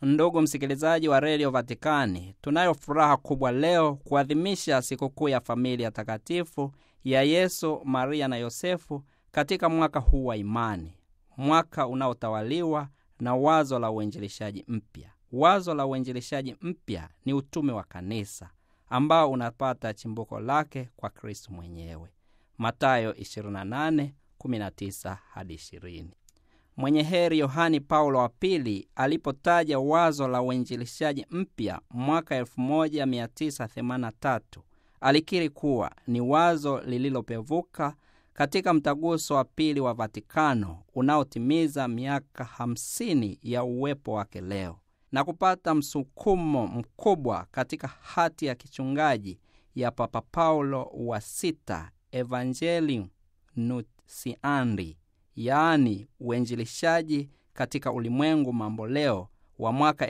Ndugu msikilizaji wa redio Vatikani, tunayo furaha kubwa leo kuadhimisha sikukuu ya familia takatifu ya Yesu, Maria na Yosefu katika mwaka huu wa imani, mwaka unaotawaliwa na wazo la uinjilishaji mpya. Wazo la uinjilishaji mpya ni utume wa kanisa ambao unapata chimbuko lake kwa Kristu mwenyewe. Matayo 28:19 hadi 20. Mwenye heri Yohani Paulo wa Pili alipotaja wazo la uinjilishaji mpya mwaka 1983 alikiri kuwa ni wazo lililopevuka katika mtaguso wa pili wa Vatikano unaotimiza miaka 50 ya uwepo wake leo na kupata msukumo mkubwa katika hati ya kichungaji ya Papa Paulo wa Sita, Evangelium Nuntiandi, yaani uinjilishaji katika ulimwengu mambo leo wa mwaka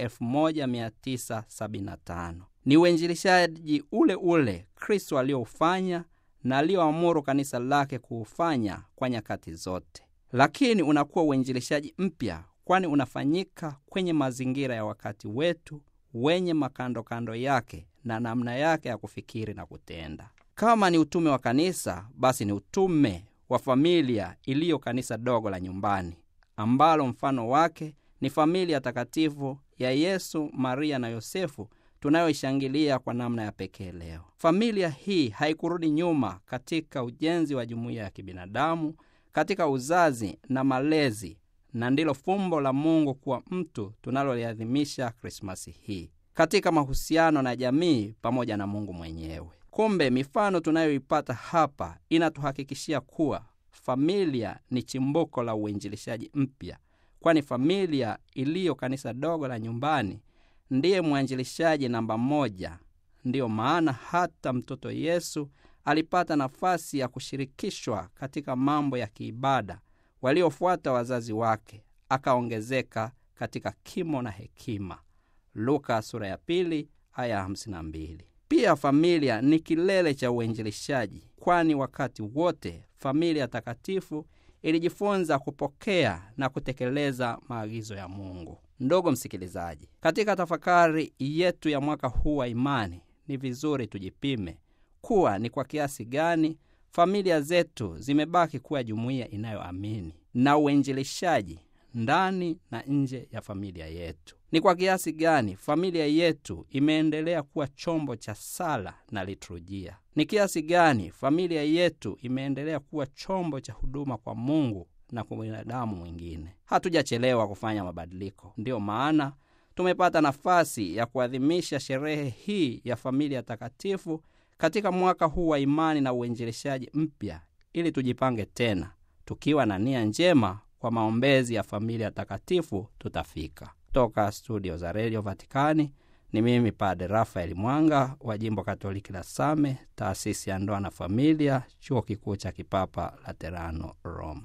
1975. Ni uinjilishaji ule ule Kristo alioufanya na alioamuru kanisa lake kuufanya kwa nyakati zote, lakini unakuwa uinjilishaji mpya, kwani unafanyika kwenye mazingira ya wakati wetu wenye makandokando yake na namna yake ya kufikiri na kutenda. Kama ni utume wa kanisa, basi ni utume wa familia iliyo kanisa dogo la nyumbani, ambalo mfano wake ni familia takatifu ya Yesu, Maria na Yosefu tunayoishangilia kwa namna ya pekee leo. Familia hii haikurudi nyuma katika ujenzi wa jumuiya ya kibinadamu, katika uzazi na malezi, na ndilo fumbo la Mungu kuwa mtu tunaloliadhimisha Krismasi hii, katika mahusiano na jamii pamoja na Mungu mwenyewe. Kumbe mifano tunayoipata hapa inatuhakikishia kuwa familia ni chimbuko la uinjilishaji mpya, kwani familia iliyo kanisa dogo la nyumbani ndiye mwanjilishaji namba moja. Ndiyo maana hata mtoto Yesu alipata nafasi ya kushirikishwa katika mambo ya kiibada waliofuata wazazi wake, akaongezeka katika kimo na hekima. Luka sura ya pili aya hamsini na mbili. Pia familia ni kilele cha uinjilishaji, kwani wakati wote familia takatifu ilijifunza kupokea na kutekeleza maagizo ya Mungu. Ndugu msikilizaji, katika tafakari yetu ya mwaka huu wa imani, ni vizuri tujipime kuwa ni kwa kiasi gani familia zetu zimebaki kuwa jumuiya inayoamini na uinjilishaji ndani na nje ya familia yetu. Ni kwa kiasi gani familia yetu imeendelea kuwa chombo cha sala na liturujia. Ni kiasi gani familia yetu imeendelea kuwa chombo cha huduma kwa Mungu na kwa binadamu mwingine. Hatujachelewa kufanya mabadiliko. Ndiyo maana tumepata nafasi ya kuadhimisha sherehe hii ya familia takatifu katika mwaka huu wa imani na uinjilishaji mpya, ili tujipange tena tukiwa na nia njema kwa maombezi ya familia takatifu tutafika. Toka studio za redio Vatikani ni mimi Padre Rafael Mwanga wa jimbo Katoliki la Same, taasisi ya ndoa na familia, chuo kikuu cha kipapa Laterano, Roma.